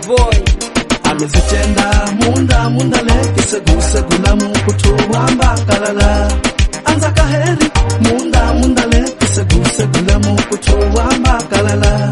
boy amezitenda munda munda lekisegusegulamu kutuwamba kalala anza kaheri munda munda lekisegusegulamu kutuwamba kalala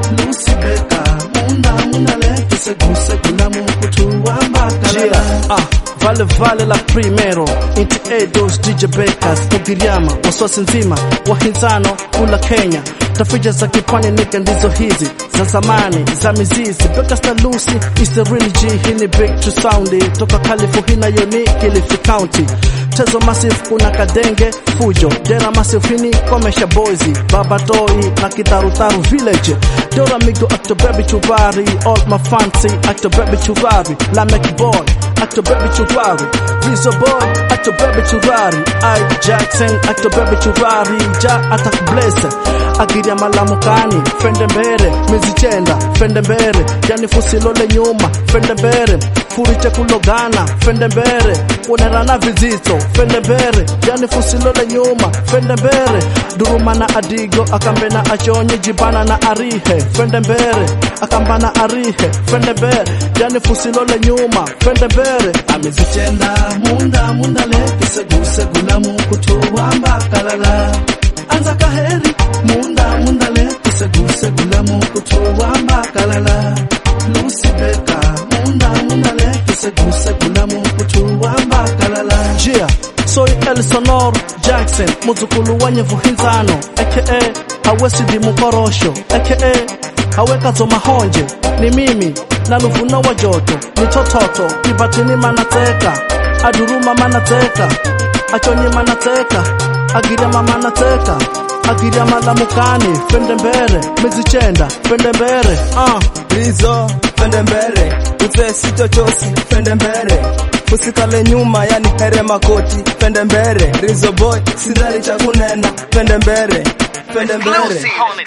lusibeka munda munda lekisegusegulamu kutuwamba kalala Yeah, ah, vale vale la primero inti edos DJ Bakers Mugiriama wasosi nzima wahinzano kula Kenya tafija za kipwani nika ndizo hizi za zamani za mizizi Bakers na Lucy is the real G hii ni big to sound toka California hii nayo ni Kilifi County Tezo Massive kuna Kadenge Fujo Jera Massive hini Komesha Boys Baba Toi na Kitarutaru Village Dora Migo Actor Baby Chuvari All my fancy Actor Baby Chuvari Lamek Boy Actor Baby Chuvari Rizzo Boy Actor Baby Chuvari I Jackson Actor Baby Chuvari Ja Attack Bless Agiria Malamukani Fende mbere Mizichenda Fende mbere Yani fusilole nyuma Fende mbere Furiche kulogana Fende mbere Kuonerana vizito Fende mbere Yani fusilole nyuma Fende mbere Duruma adigo Akambena achonye jibana na arihe Fende mbere Akambana arihe Fende mbere Yani fusilole nyuma Fende mbere amezitenda munda munda lekisegusegulamu kutuwamba kalala anza kaheri munda munda lekisegusegulamu kutuwamba kalala lusibeka munda munda lekisegusegulamu kutuwamba kalala Jia Soy El Sonor Jackson Muzukulu wa nyevu hinzano aka Hawesi di mukorosho aka Haweka zo mahonje ni mimi na luvuna wa joto ni tototo kibatini manateka aduruma manateka achonye manateka agirama manateka agiria malamukani fende mbere mizichenda fende mbere ah Rizzo fende mbele uzee sitochosi fende mbele usikale nyuma yani here makoti fende mbele Rizzo boy sidhani cha kunena fende mbele fende mbele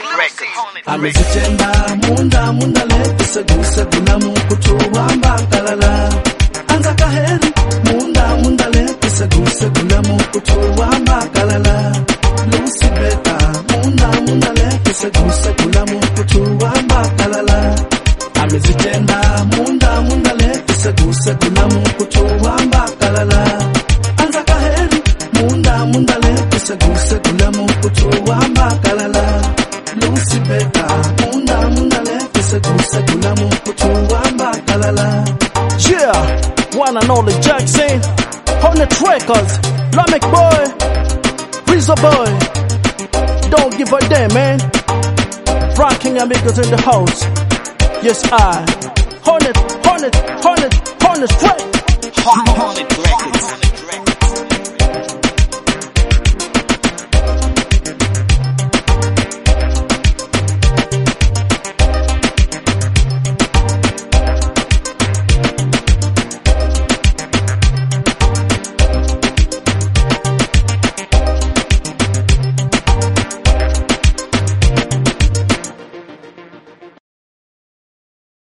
amezitenda munda munda lekisegusegulamu kutuwamba kalala anza kaheri munda munda lekisegusegulamu kutuwamba kalala lusibeka munda munda lekisegusegulamu kutuwamba kalala amezitenda munda munda lekisegusegulamu kutuwamba kalala anza kaheri munda munda lekisegusegulamu kutuwamba kalala lusibeka munda munda lekisegusegulamu kutuwamba kalala Yeah, one and only Jackson, Hornet Records, Lamek Boy, Rizzo Boy. Don't give a damn, man. Rocking amigos in the house. Yes, I. Hornet, Hornet, Hornet, Hornet Records.